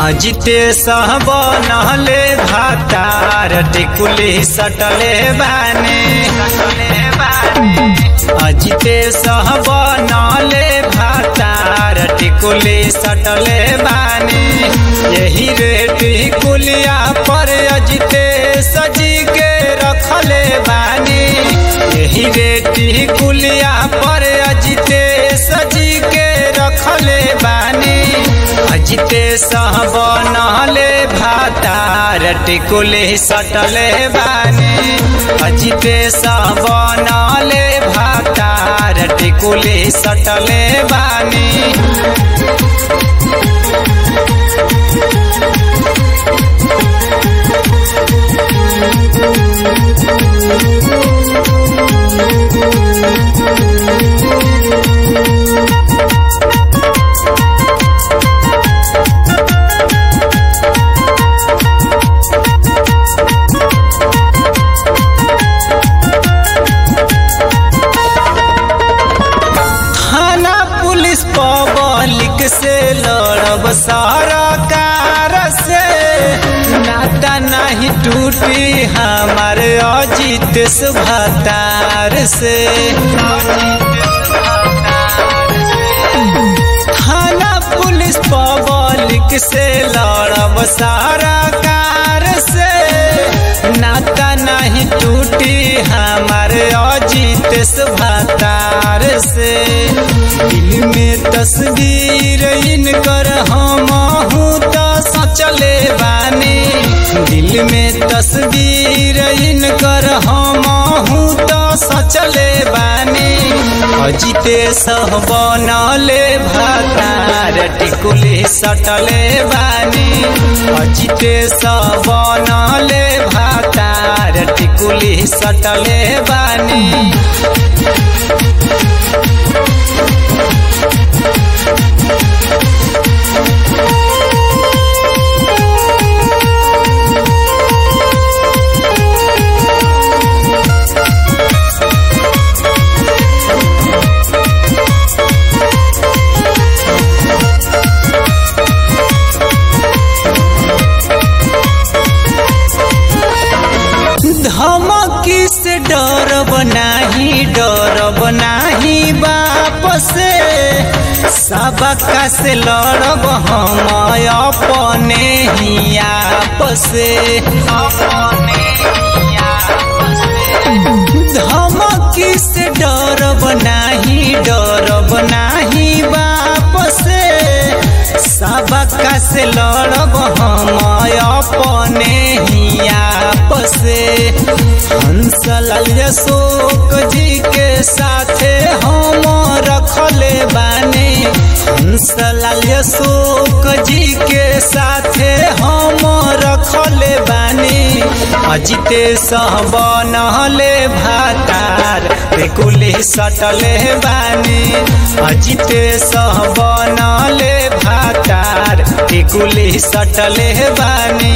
अजिते सहब नहले भातार टिकुली सटले बाने अजिते सहब नहले भातार टिकुली सटले बाने यही रे टिकुलिया पर अजिते सजी के रखले बानी यही रे टिकुलिया पर अजिते सजी के रखले बानी अजिते सहब नहले भातार टिकुले सटले बानी अजिते सहब नहले भातार टिकुले सटले बानी थाना पुलिस पब्लिक से लड़ब सरकार से नाता नहीं टूटी हमारे अजित सुभतार से थाना पुलिस पब्लिक से लड़ब सरकार से नाता नहीं टूटी हमारे अजित सुभतार से दिल में तस्वीर इनकर हम तो सचले बानी दिल में तस्वीर इनकर हम तो सचले बानी अजिते सह बनले भातार टिकुली सटले बानी अजिते सह बनले भातार टिकुली सटले बानी धमकी से डर बनाही डर बनाही बाप से सबका से लड़ब हम अपने ही आप से धमकी से डर बनाही डर बनाही बाप से सबका से लड़ब हम अपने ही आप से हंसलाल अशोक जी के साथे हम रखले बानी हंसलाल अशोक जी के साथे हम रखले बानी अजिते सहब नहले भातार बेकुली सटले बानी अजिते सहब नहले भातार टिकुली सटले बानी